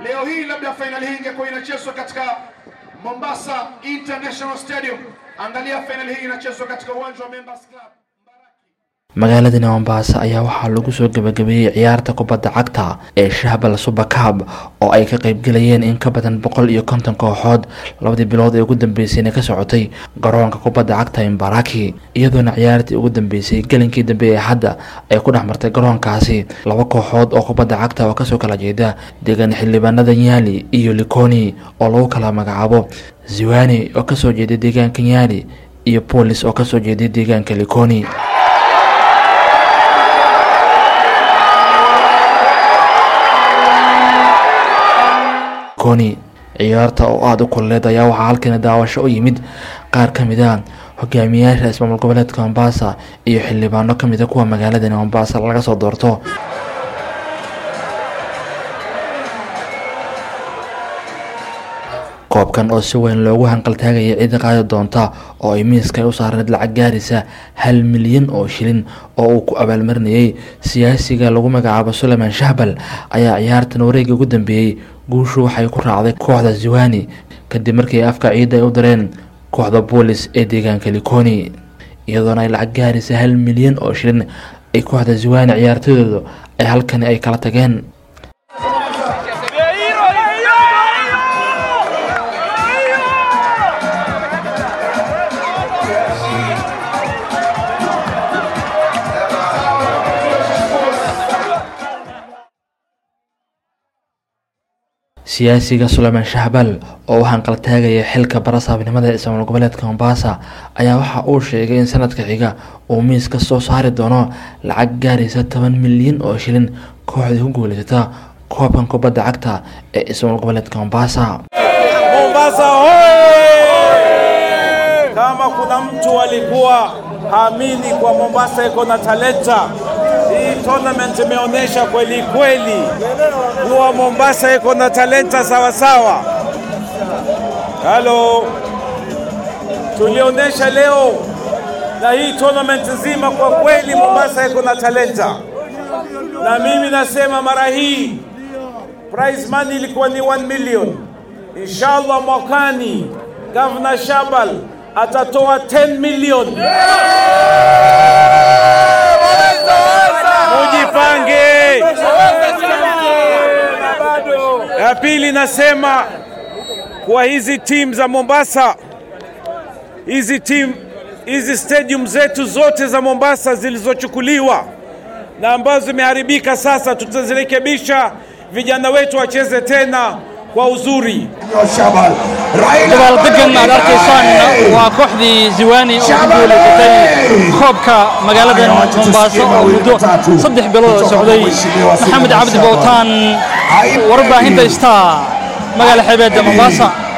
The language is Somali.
leo hii labda fainali hii ingekuwa inachezwa katika Mombasa International Stadium. Angalia fainali hii inachezwa katika uwanja wa Members Club. magaaladani mombasa ayaa waxaa lagu soo gabagabeeyey ciyaarta kubadda cagta ee shahbal super cub oo ay ka qeybgelayeen in ka badan boqol iyo konton kooxood labadii bilood ee ugu dambeysayna ka socotay garoonka kubadda cagta imbaraki iyadoona ciyaartii ugu dambeysay gelinkii dambe ee hadda ay ku dhex martay garoonkaasi laba kooxood oo kubadda cagta oo kasoo kala jeeda deegaan xildhibaanada nyali iyo likoni oo lagu kala magacaabo ziwani oo kasoo jeeday deegaanka nyali iyo boolis oo kasoo jeeday deegaanka likoni koni ciyaarta oo aada u kululeed ayaa waxaa halkani daawasho u yimid qaar ka mid a hogaamiyaasha ismaamul goboleedka mombasa iyo xildhibaano ka mida kuwa magaaladani mombasa laga soo doorto koobkan oo si weyn loogu hanqaltaagaya cida qaadi doonta oo ay miiska ay u saarneed lacag gaaraysa hal milyan oo shilin oo uu ku abaalmarinayay siyaasiga lagu magacaabo sulayman shahbal ayaa ciyaartan wareegii ugu dambeeyey guushu waxay ku raacday kooxda ziwani kadib markii afka ciidda ay u dareen kooxda boolis ee deegaanka likoni iyadoona ay lacag gaaraysa hal milyan oo shilin ay kooxda ziwani ciyaartadooda ay halkani ay kala tageen siyaasiga sulayman shahbal oo u hanqaltaagaya xilka barasaabnimada ee ismaamul goboleedka mombasa ayaa waxa uu sheegay in sanadka xiga uu miis ka soo saari doono lacag gaaraysa toban milyan oo shilin kooxdii ku guuleysata koobkan kubadda cagta ee ismaamul goboleedka mombasa Mombasa hoye! Kama kuna mtu alikuwa haamini kwa Mombasa iko na talenta, hii tournament imeonyesha kweli kweli kuwa Mombasa iko na talenta sawa sawa. Halo, tulionyesha leo na hii tournament nzima, kwa kweli Mombasa iko na talenta, na mimi nasema mara hii prize money ilikuwa ni 1 million. Inshallah mwakani Governor Shabal atatoa 10 million. Mujipange. Ya pili nasema kwa hizi timu za Mombasa, hizi timu hizi stadium zetu zote za Mombasa zilizochukuliwa na ambazo zimeharibika, sasa tutazirekebisha, vijana wetu wacheze tena kwa uzuri. dabaaldegan aad arkaysaan waa kooxdii ziwani oo ku guulaysatay koobka magaaladan mombaaso oo muddo saddex bilood oo socday maxamed cabdi bowtaan warbaahinta star magaala xeebeedda mombasa